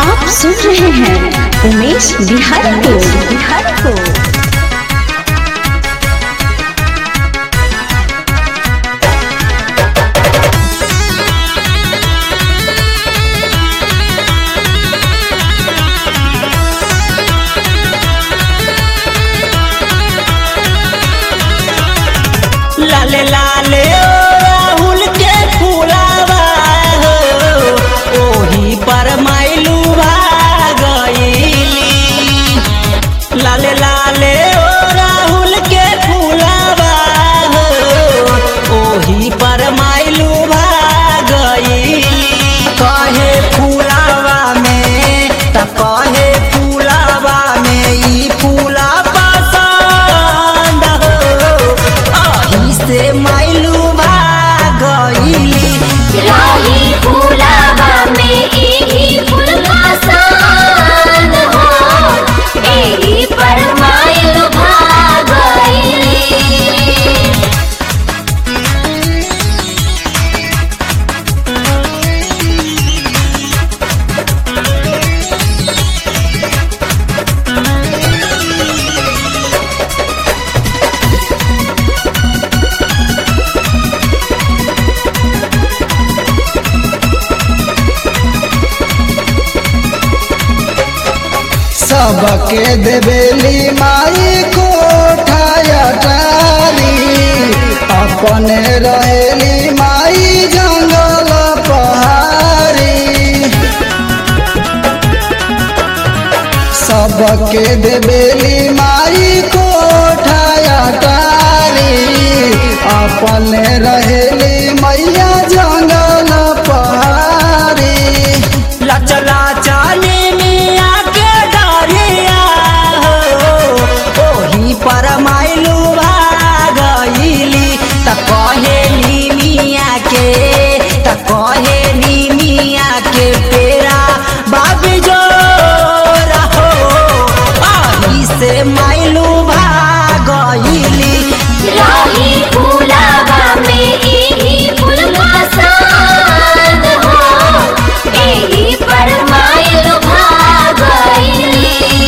आप सुन रहे हैं उमेश बिहारी को बिहारी को लाले लाले ओ राहुल के फुलावा हो ओही पर माइलू भागईली लाले लाले ओ राहुल के फुलावा हो ओही पर माइलू भागईली कहे फुलावा में त कहे फुलावा में ई फूला पसंद हो अही से माइलू भागईली राही फूलावा में एही फूल पसंद हो एही पर माइल भागईली सबके देवेली माई कोठाया टारी अपने रहेली माई जंगल पहाड़ी सबके देवेली माई कोठाया टारी अपने रहेली मैया जंगल पहाड़ी लचला चाली मिया के डरिया हो ओही पर माइलू भागईली त कहेली मिया के त कहेली मिया के पेरा बाबी जो रहो आही से माइलू भागईली राही फूलावा में एही फूल पसंद हो एही पर माइल भागईली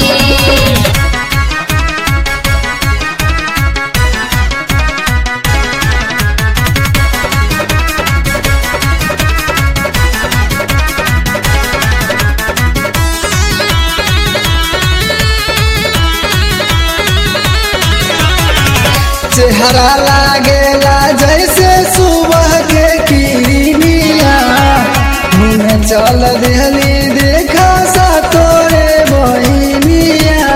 चेहरा लागेला जैसे सुबह के किरनिया घूमे चल देहली देखा सा तोरे बहिनिया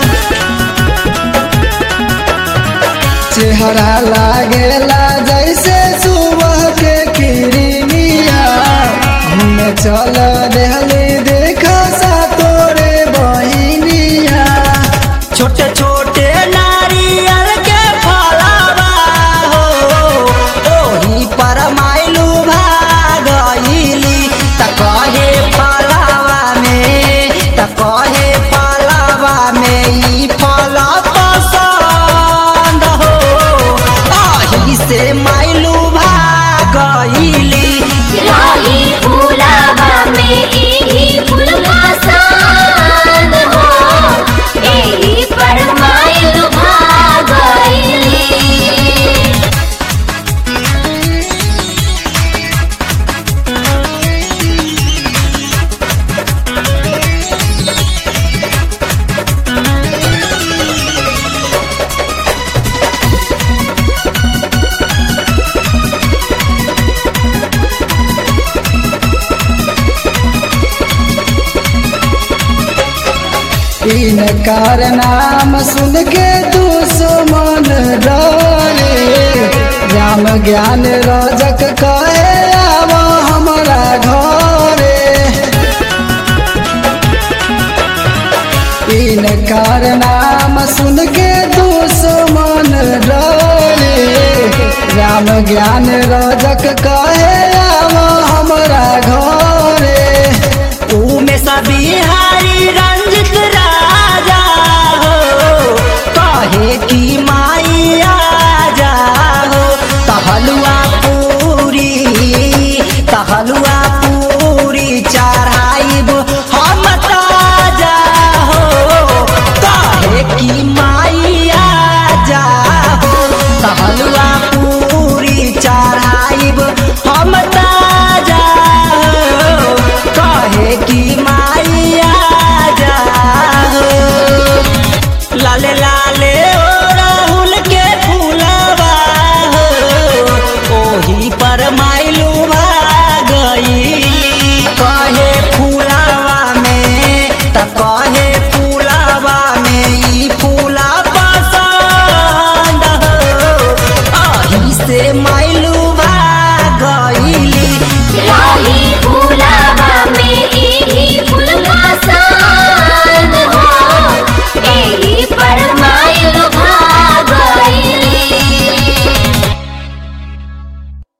चेहरा लागेला जैसे सुबह के किरनिया घूमे चल देहली देखा सा तोरे बहिनिया छोटे छोटे नारियल के फलावा हो ओही पर माइलू भागईली त कहे फलावा में त कहे फलावा में ई फल पसंद हो आही से माइलू भागईली राही फूलावा में एही फूल पसंद हो एही पर माइल भागईली इन कार नाम सुन के दुश्मन डरे राम ज्ञान रजक कहे आव हमारा घरे इन कार नाम सुन के दुश्मन डरे राम ज्ञान रजक कहे आव हमारा घर